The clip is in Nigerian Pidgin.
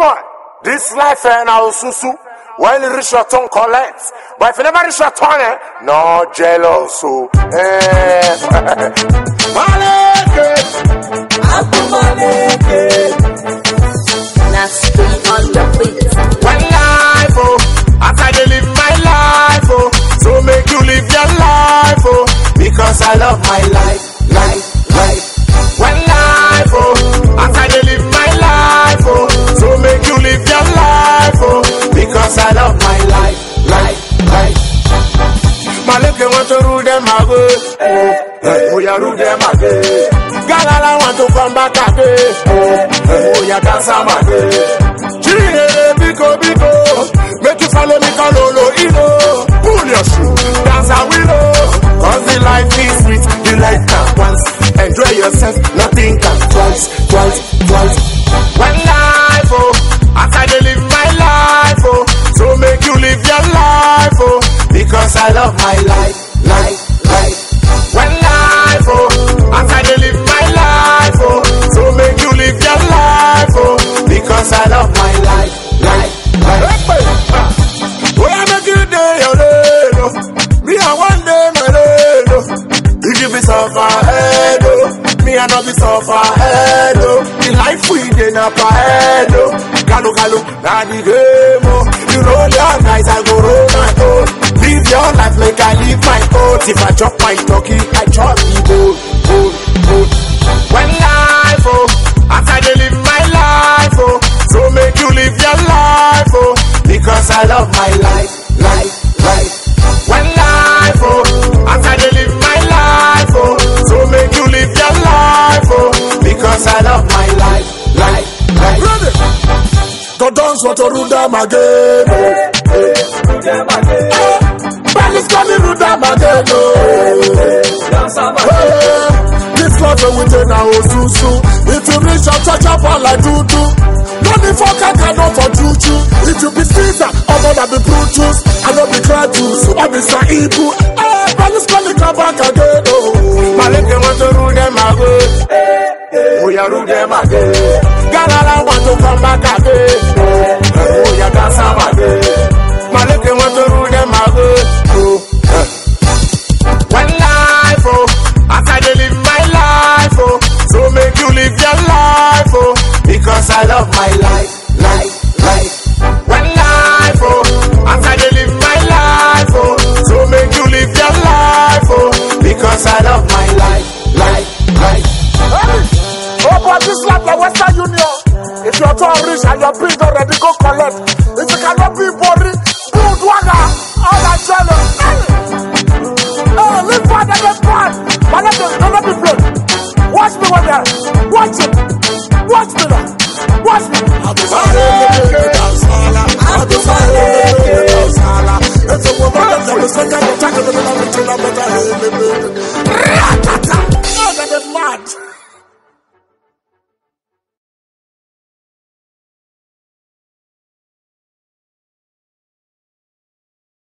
boy, this life eh, now susu. When you reach your tongue, collect. But if you never reach your tongue, eh, no jealous. So, eh. Maleke. Now stay on the beat. One life, oh, after they live my life, oh, so make you live your life, oh, because I love my life, life, life. One life, oh, after they live my life, oh, so make you live your life, oh, because I love my life, life, life. Maleke want to rule them again. Oh, yeah, rule them again. Galala want to come back again. Oh, yeah, dance am again. Chile, biko, biko. Make you follow me, Kalolo, Ino. Pull your shoe, dance a willow. Cause the life is sweet, the life can once. Enjoy yourself, nothing can twice, twice, twice. One life, oh, after they live my life, oh. So make you live your life, oh, because I love my life, life, life. One life, oh, after they live my life, oh. So make you live your life, oh, because I love my life, life, life. Oh, I make you day your day, oh. Me, I one day my day, oh. If you be suffer head, oh. Me, I not be suffer head, oh. The life we dey na per head, oh. Kalu, kalu, na the game, oh. You roll your nights, I go roll my own. Live your life like I live my own. If I chop my turkey, I chop the gold, gold, gold. When life, oh, after they live my life, oh, so make you live your life, oh, because I love my life, life, life. When life, oh, after they live my life, oh, so make you live your life, oh, because I love my life, life, life. Ready? To dance what to rule them again, oh. Eh, Belly's coming rule them again, oh. Eh, This love we take now, oh, susu. If you reach your touch up all like do do. No need for kaka, no for juju. If you be Caesar, I'm gonna be Brutus. I don't be cry juice, I be Sir Ibu. Eh, Belly's coming come back again, oh. Maleke want to rule them again. Oh, yeah, rule them again. Galala want to come back again. Oh, yeah, dance am again. Maleke want to rule them again. Oh, eh. One life, oh, after they live my life, oh, so make you live your life, oh, because I love my life, life, life. One life, oh, after they live my life, oh, so make you live your life, oh, because I love my life, life, life. Oh, but this life, the Western Union. If your turn rich and your bill already go collect. If you cannot be body, good one.